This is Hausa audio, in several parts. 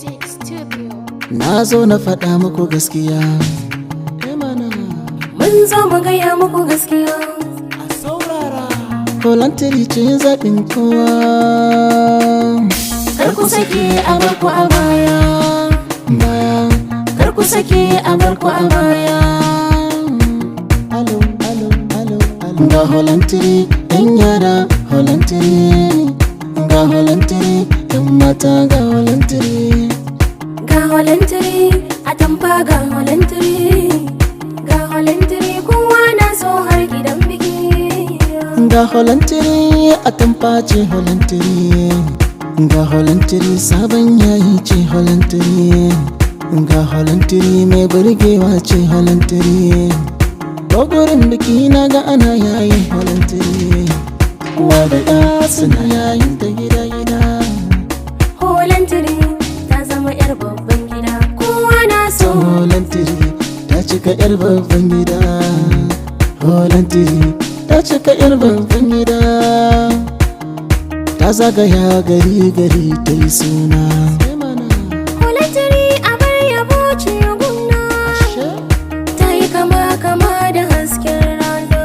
Music Studio. Na zo na faɗa muku gaskiya. Eh mana, Mun zo mu gaya muku gaskiya. a saurara. Voluntary ce zaɓin kowa. Kar ku sake a barku a baya. Baya, Kar ku sake a barku a baya. alo, alo, alo, alo. Ga voluntary, ɗan yara, voluntary. Ga voluntary, ɗan mata ga voluntary. Ga holantiri a tamfa ga holantiri. Ga holantiri kowa na so har gidan biki. Ga voluntary, a tamface voluntary. Ga voluntary, sabon yayi ce voluntary. Ga voluntary, mai burgewa ce voluntary. Dogorin biki na ga ana yayin voluntary. Uwa da ɗa suna yayin ta gida-gida. Holantiri ta zama yar babban gida. Kowa na so. Voluntary, ta cika 'yar babban gida. Voluntary, ta cika 'yar babban gida. Ta zagaya gari-gari ta yi suna. Holantiri a bar yabo ce gumna. Ta yi kama kama da hasken rana.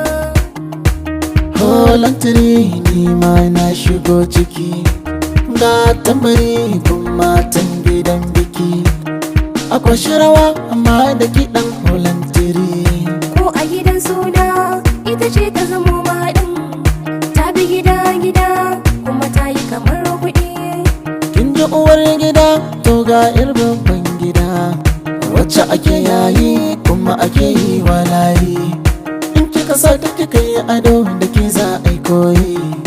Voluntary ni ma na shigo ciki ga tambari kun matan gidan biki akwai rawa amma da kiɗan voluntary ko a gidan suna ita ce ta zamo mahaɗin ta bi gida gida kuma ta yi kamar kuɗi kin ji uwar gida to ga yar babban gida wacce ake yayi kuma ake yi wa layi in kika sa ta kika yi ado da ke za a yi koyi